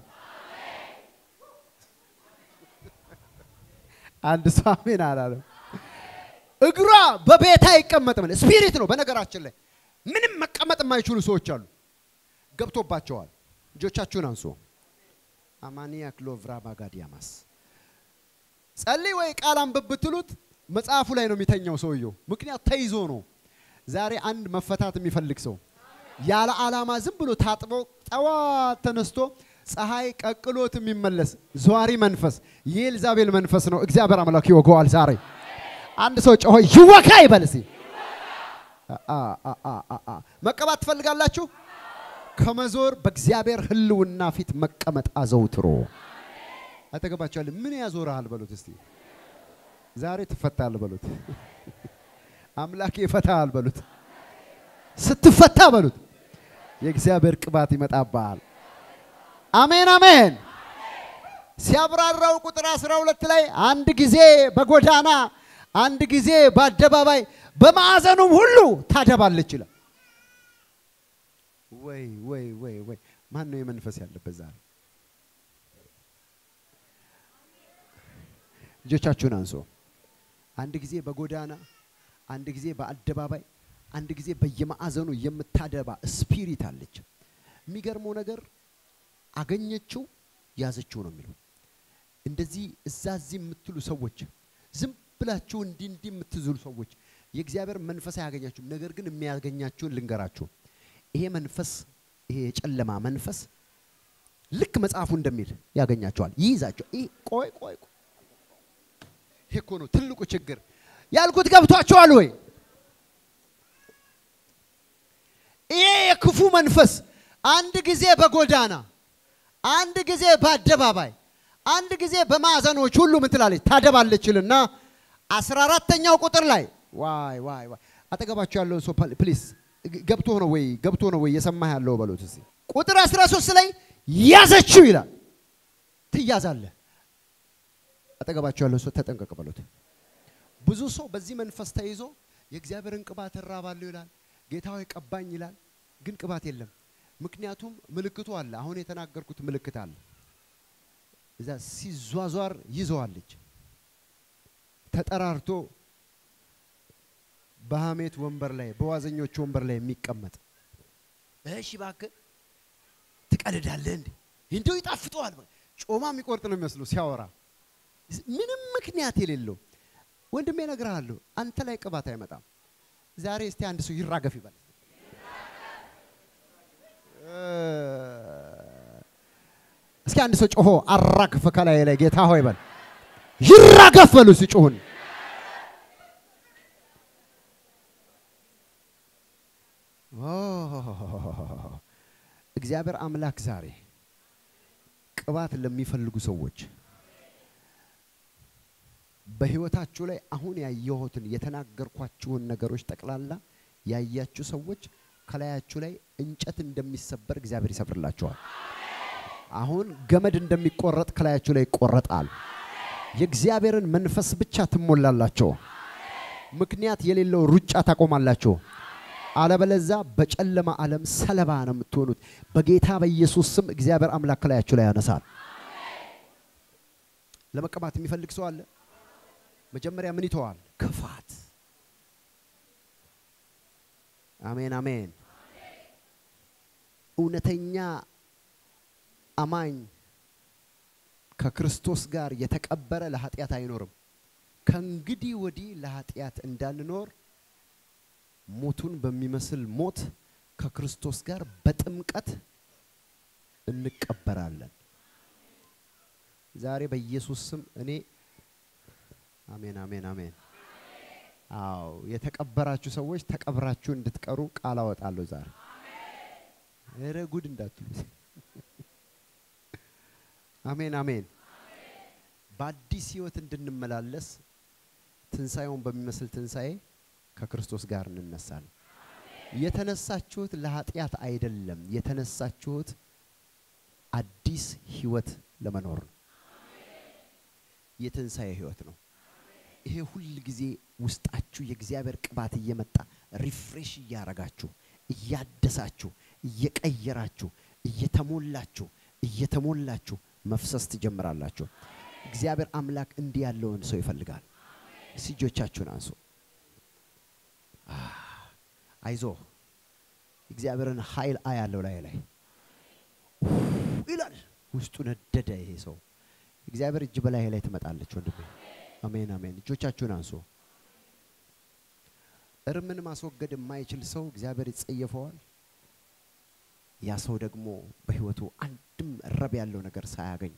አንድ ሰው አሜን አላለም እግሯ በቤት አይቀመጥም ስፒሪት ነው በነገራችን ላይ ምንም መቀመጥ የማይችሉ ሰዎች አሉ ገብቶባቸዋል እጆቻችሁን አንሱ አማኒያ ክሎቭራ ባጋዲያማስ ጸልይ ወይ ቃል አንብብ ብትሉት መጽሐፉ ላይ ነው የሚተኛው ሰውየው ምክንያት ተይዞ ነው ዛሬ አንድ መፈታት የሚፈልግ ሰው ያለ ዓላማ ዝም ብሎ ታጥቦ ጠዋት ተነስቶ ፀሐይ ቀቅሎት የሚመለስ ዘዋሪ መንፈስ የኤልዛቤል መንፈስ ነው እግዚአብሔር አምላክ ይወገዋል ዛሬ አንድ ሰው ጮሆ ይወካ ይበል እስኪ መቀባት ትፈልጋላችሁ ከመዞር በእግዚአብሔር ህልውና ፊት መቀመጥ አዘውትሮ አጠገባቸዋል ምን ያዞርሃል በሉት እስቲ ዛሬ ትፈታል በሉት አምላክ ይፈታል በሉት ስትፈታ በሉት የእግዚአብሔር ቅባት ይመጣብሃል አሜን አሜን ሲያብራራው ቁጥር 12 ላይ አንድ ጊዜ በጎዳና አንድ ጊዜ በአደባባይ በማዕዘኑም ሁሉ ታደባለች ይላል ወይ ወይ ወይ ወይ ማን ነው የመንፈስ ያለበት ዛሬ እጆቻችሁን አንሶ አንድ ጊዜ በጎዳና አንድ ጊዜ በአደባባይ አንድ ጊዜ በየማዕዘኑ የምታደባ ስፒሪት አለች የሚገርመው ነገር አገኘችው ያዘችው ነው የሚለው እንደዚህ እዛ እዚህ የምትሉ ሰዎች ዝም ብላችሁ እንዲህ እንዲህ የምትዝሉ ሰዎች የእግዚአብሔር መንፈስ አያገኛችሁም። ነገር ግን የሚያገኛችሁን ልንገራችሁ። ይሄ መንፈስ ይሄ የጨለማ መንፈስ ልክ መጽሐፉ እንደሚል ያገኛቸዋል፣ ይይዛቸው። ይህ ቆይ ቆይ ቆይ፣ ይሄ እኮ ነው ትልቁ ችግር ያልኩት። ገብቷቸዋል ወይ? ይሄ የክፉ መንፈስ አንድ ጊዜ በጎዳና አንድ ጊዜ በአደባባይ አንድ ጊዜ በማዕዘኖች ሁሉ ምን ትላለች ታደባለችልና አስራ አራተኛው ቁጥር ላይ ዋይ ዋይ ዋይ አጠገባቸው ያለው ሰው ፕሊስ ገብቶ ነው ወይ ገብቶ ነው ወይ የሰማህ ያለው በሉት እስኪ ቁጥር 13 ላይ ያዘችው ይላል ትያዛለህ አጠገባቸው ያለው ሰው ተጠንቀቅ በሉት ብዙ ሰው በዚህ መንፈስ ተይዞ የእግዚአብሔርን ቅባት እራባለሁ ይላል ጌታ ሆይ ቀባኝ ይላል ግን ቅባት የለም ምክንያቱም ምልክቱ አለ አሁን የተናገርኩት ምልክት አለ እዛ ሲዟዟር ይዘዋለች ተጠራርቶ በሐሜት ወንበር ላይ በዋዘኞች ወንበር ላይ የሚቀመጥ እሺ እባክህ ትቀልዳለህ እንዴ እንደው ይጣፍጠዋል ጮማ የሚቆርጥ ነው የሚመስለው ሲያወራ ምንም ምክንያት የሌለው ወንድሜ እነግርሃለሁ አንተ ላይ ቅባት አይመጣም ዛሬ እስቲ አንድ ሰው ይራገፍ ይበል እስኪ አንድ ሰው ጮሆ አራግፍ ከላይ ላይ ጌታ ሆይ በል ይራገፍ በሉ ሲጮሁን እግዚአብሔር አምላክ ዛሬ ቅባት ለሚፈልጉ ሰዎች በህይወታችሁ ላይ አሁን ያየሁትን የተናገርኳችሁን ነገሮች ጠቅላላ ያያችሁ ሰዎች ከላያችሁ ላይ እንጨት እንደሚሰበር እግዚአብሔር ይሰብርላችኋል። አሁን ገመድ እንደሚቆረጥ ከላያችሁ ላይ ይቆረጣል። የእግዚአብሔርን መንፈስ ብቻ ትሞላላችሁ። ምክንያት የሌለው ሩጫ ታቆማላችሁ። አለበለዛ በጨለማ ዓለም ሰለባ ነው የምትሆኑት። በጌታ በኢየሱስ ስም እግዚአብሔር አምላክ ከላያችሁ ላይ ያነሳል። ለመቀባት የሚፈልግ ሰው አለ? መጀመሪያ ምን ይተዋል? ክፋት። አሜን አሜን። እውነተኛ አማኝ ከክርስቶስ ጋር የተቀበረ ለኃጢአት አይኖርም። ከእንግዲህ ወዲህ ለኃጢአት እንዳንኖር ሞቱን በሚመስል ሞት ከክርስቶስ ጋር በጥምቀት እንቀበራለን። ዛሬ በኢየሱስ ስም እኔ አሜን አሜን አሜን። አዎ የተቀበራችሁ ሰዎች ተቀብራችሁ እንድትቀሩ ቃል አወጣለሁ ዛሬ። ኧረ ጉድ እንዳትሉ። አሜን አሜን። በአዲስ ህይወት እንድንመላለስ ትንሣኤውን በሚመስል ትንሣኤ ከክርስቶስ ጋር እንነሳለን። የተነሳችሁት ለኃጢአት አይደለም። የተነሳችሁት አዲስ ህይወት ለመኖር ነው። የትንሣኤ ህይወት ነው። ይሄ ሁል ጊዜ ውስጣችሁ የእግዚአብሔር ቅባት እየመጣ ሪፍሬሽ እያረጋችሁ እያደሳችሁ እየቀየራችሁ እየተሞላችሁ እየተሞላችሁ መፍሰስ ትጀምራላችሁ። እግዚአብሔር አምላክ እንዲህ ያለውን ሰው ይፈልጋል። እጆቻችሁን አንሱ። አይዞ እግዚአብሔርን ኃይል አያለው ላይ ላይ ይላል። ውስጡ ነደደ ይሄ ሰው። እግዚአብሔር እጅ በላይ ላይ ትመጣለች ወንድሜ። አሜን አሜን። እጆቻችሁን አንሱ። እርምን ማስወገድ የማይችል ሰው እግዚአብሔር ይጸየፈዋል። ያ ሰው ደግሞ በህይወቱ አንድም ረብ ያለው ነገር ሳያገኝ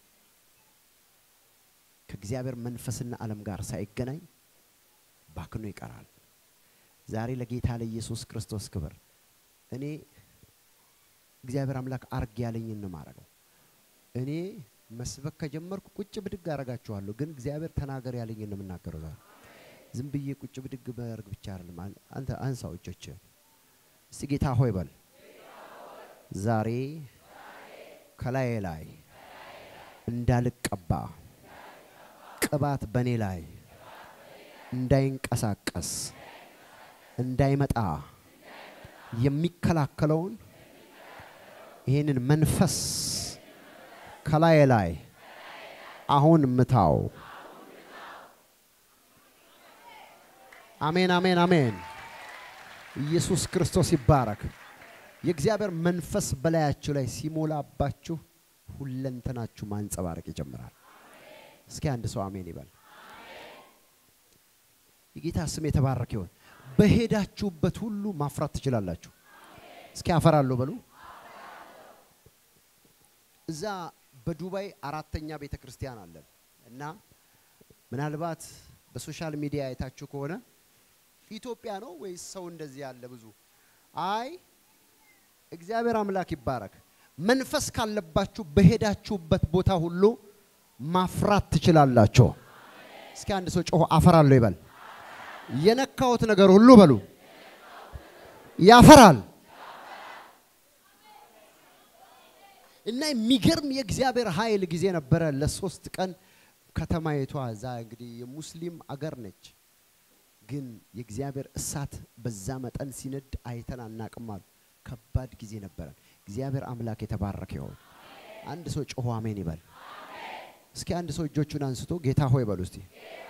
ከእግዚአብሔር መንፈስና ዓለም ጋር ሳይገናኝ ባክኖ ይቀራል። ዛሬ ለጌታ ለኢየሱስ ክርስቶስ ክብር እኔ እግዚአብሔር አምላክ አርግ ያለኝን ነው ማረገው። እኔ መስበክ ከጀመርኩ ቁጭ ብድግ አረጋችኋለሁ፣ ግን እግዚአብሔር ተናገር ያለኝን ነው የምናገረው። ዛሬ ዝም ብዬ ቁጭ ብድግ በርግ ብቻ አይደለም። አንተ አንሳው እጆችህን እስቲ ጌታ ሆይ በል ዛሬ ከላይ ላይ እንዳልቀባ ቅባት በእኔ ላይ እንዳይንቀሳቀስ እንዳይመጣ የሚከላከለውን ይህንን መንፈስ ከላይ ላይ አሁን ምታው። አሜን አሜን አሜን። ኢየሱስ ክርስቶስ ይባረክ። የእግዚአብሔር መንፈስ በላያችሁ ላይ ሲሞላባችሁ ሁለንተናችሁ ማንጸባረቅ ይጀምራል። እስኪ አንድ ሰው አሜን ይበል። የጌታ ስም የተባረከ ይሁን። በሄዳችሁበት ሁሉ ማፍራት ትችላላችሁ። እስኪ አፈራለሁ በሉ። እዛ በዱባይ አራተኛ ቤተ ክርስቲያን አለን እና ምናልባት በሶሻል ሚዲያ አይታችሁ ከሆነ ኢትዮጵያ ነው ወይስ ሰው እንደዚህ ያለ ብዙ? አይ እግዚአብሔር አምላክ ይባረክ። መንፈስ ካለባችሁ በሄዳችሁበት ቦታ ሁሉ ማፍራት ትችላላችሁ። እስኪ አንድ ሰው ጮሆ አፈራለሁ ይበል። የነካሁት ነገር ሁሉ በሉ ያፈራል። እና የሚገርም የእግዚአብሔር ኃይል ጊዜ ነበረ። ለሶስት ቀን ከተማይቷ እዛ እንግዲህ የሙስሊም አገር ነች፣ ግን የእግዚአብሔር እሳት በዛ መጠን ሲነድ አይተን አናቅም አሉ። ከባድ ጊዜ ነበረ። እግዚአብሔር አምላክ የተባረከ ይሁን። አንድ ሰው ጮሆ አሜን ይበል። እስኪ አንድ ሰው እጆቹን አንስቶ ጌታ ሆይ በሉ እስቲ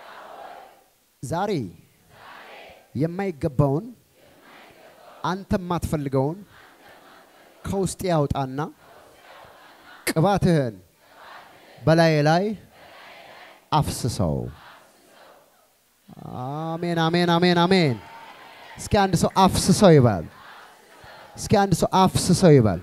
ዛሬ የማይገባውን አንተ የማትፈልገውን ከውስጤ ያውጣና ቅባትህን በላዬ ላይ አፍስሰው። አሜን አሜን አሜን አሜን። እስኪ አንድ ሰው አፍስሰው ይባል። እስኪ አንድ ሰው አፍስሰው ይባል።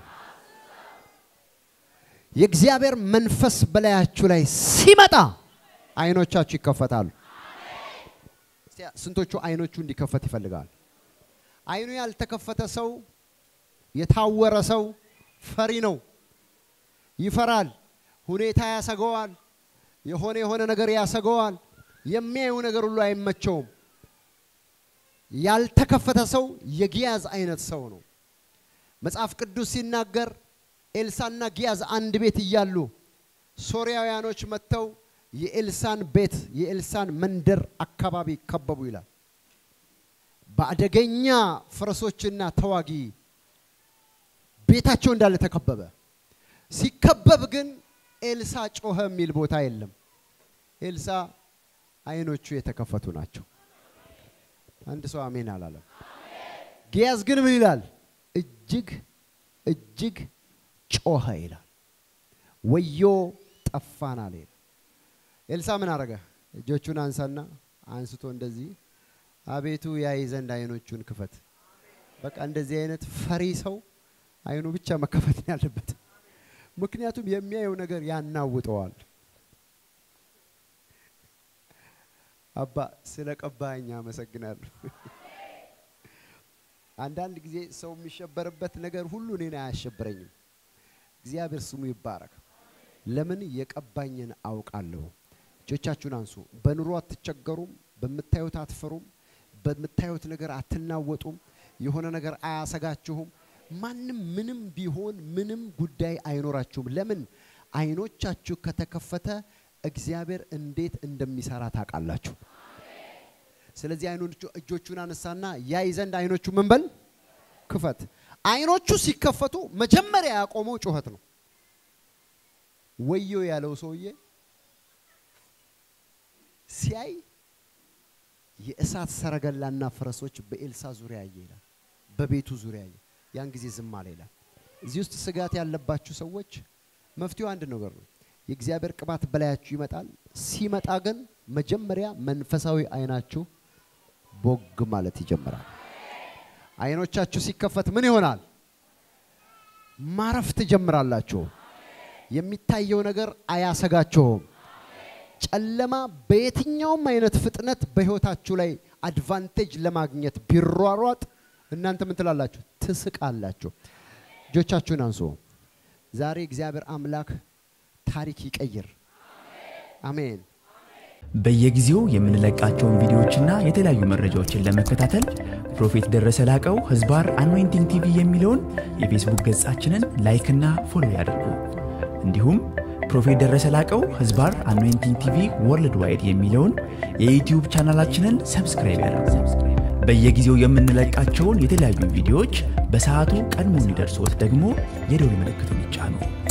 የእግዚአብሔር መንፈስ በላያችሁ ላይ ሲመጣ አይኖቻችሁ ይከፈታሉ። እስቲ ስንቶቹ አይኖቹ እንዲከፈት ይፈልጋል? አይኑ ያልተከፈተ ሰው የታወረ ሰው ፈሪ ነው። ይፈራል። ሁኔታ ያሰገዋል። የሆነ የሆነ ነገር ያሰገዋል። የሚያዩ ነገር ሁሉ አይመቸውም። ያልተከፈተ ሰው የጊያዝ አይነት ሰው ነው። መጽሐፍ ቅዱስ ሲናገር ኤልሳና ጊያዝ አንድ ቤት እያሉ ሶርያውያኖች መጥተው የኤልሳን ቤት የኤልሳን መንደር አካባቢ ከበቡ ይላል። በአደገኛ ፈረሶችና ተዋጊ ቤታቸው እንዳለ ተከበበ። ሲከበብ ግን ኤልሳ ጮኸ የሚል ቦታ የለም። ኤልሳ አይኖቹ የተከፈቱ ናቸው። አንድ ሰው አሜን አላለም። ጊያዝ ግን ምን ይላል? እጅግ እጅግ ጮኸ ይላል። ወዮ ጠፋን አለ ይላል። ኤልሳ ምን አረገ? እጆቹን አንሳና አንስቶ እንደዚህ አቤቱ ያይ ዘንድ አይኖቹን ክፈት። በቃ እንደዚህ አይነት ፈሪ ሰው አይኑ ብቻ መከፈት ነው ያለበት። ምክንያቱም የሚያየው ነገር ያናውጠዋል። አባ ስለ ቀባኝ አመሰግናለሁ። አንዳንድ ጊዜ ሰው የሚሸበርበት ነገር ሁሉ እኔን አያሸብረኝም። እግዚአብሔር ስሙ ይባረክ። ለምን የቀባኝን አውቃለሁ። እጆቻችሁን አንሱ። በኑሮ አትቸገሩም። በምታዩት አትፈሩም። በምታዩት ነገር አትናወጡም። የሆነ ነገር አያሰጋችሁም። ማንም ምንም ቢሆን ምንም ጉዳይ አይኖራችሁም። ለምን? አይኖቻችሁ ከተከፈተ እግዚአብሔር እንዴት እንደሚሰራ ታውቃላችሁ። ስለዚህ አይኖቹ እጆቹን አነሳና ያይ ዘንድ አይኖቹ ምን በል ክፈት። አይኖቹ ሲከፈቱ መጀመሪያ ያቆመው ጩኸት ነው። ወዮ ያለው ሰውዬ ሲያይ የእሳት ሰረገላና ፈረሶች በኤልሳ ዙሪያ ያየ ይላል። በቤቱ ዙሪያ ያየ ያን ጊዜ ዝም አለ ይላል። እዚህ ውስጥ ስጋት ያለባችሁ ሰዎች መፍትሄው አንድ ነገር ነው። የእግዚአብሔር ቅባት በላያችሁ ይመጣል። ሲመጣ ግን መጀመሪያ መንፈሳዊ አይናችሁ ቦግ ማለት ይጀምራል። አይኖቻችሁ ሲከፈት ምን ይሆናል? ማረፍ ትጀምራላችሁ። የሚታየው ነገር አያሰጋችሁም። ጨለማ በየትኛውም አይነት ፍጥነት በህይወታችሁ ላይ አድቫንቴጅ ለማግኘት ቢሯሯጥ እናንተ ምን ትላላችሁ? ትስቃላችሁ። እጆቻችሁን አንሱ። ዛሬ እግዚአብሔር አምላክ ታሪክ ይቀይር። አሜን። በየጊዜው የምንለቃቸውን ቪዲዮዎችና የተለያዩ መረጃዎችን ለመከታተል ፕሮፌት ደረሰ ላቀው ህዝባር አኖይንቲንግ ቲቪ የሚለውን የፌስቡክ ገጻችንን ላይክና ፎሎ ያድርጉ። እንዲሁም ፕሮፌት ደረሰ ላቀው ህዝባር አኖይንቲንግ ቲቪ ወርልድ ዋይድ የሚለውን የዩትዩብ ቻናላችንን ሰብስክራይብ ያድርጉ። በየጊዜው የምንለቃቸውን የተለያዩ ቪዲዮዎች በሰዓቱ ቀድሞ እንዲደርሶት ደግሞ የደውል ምልክቱን ይጫኑ።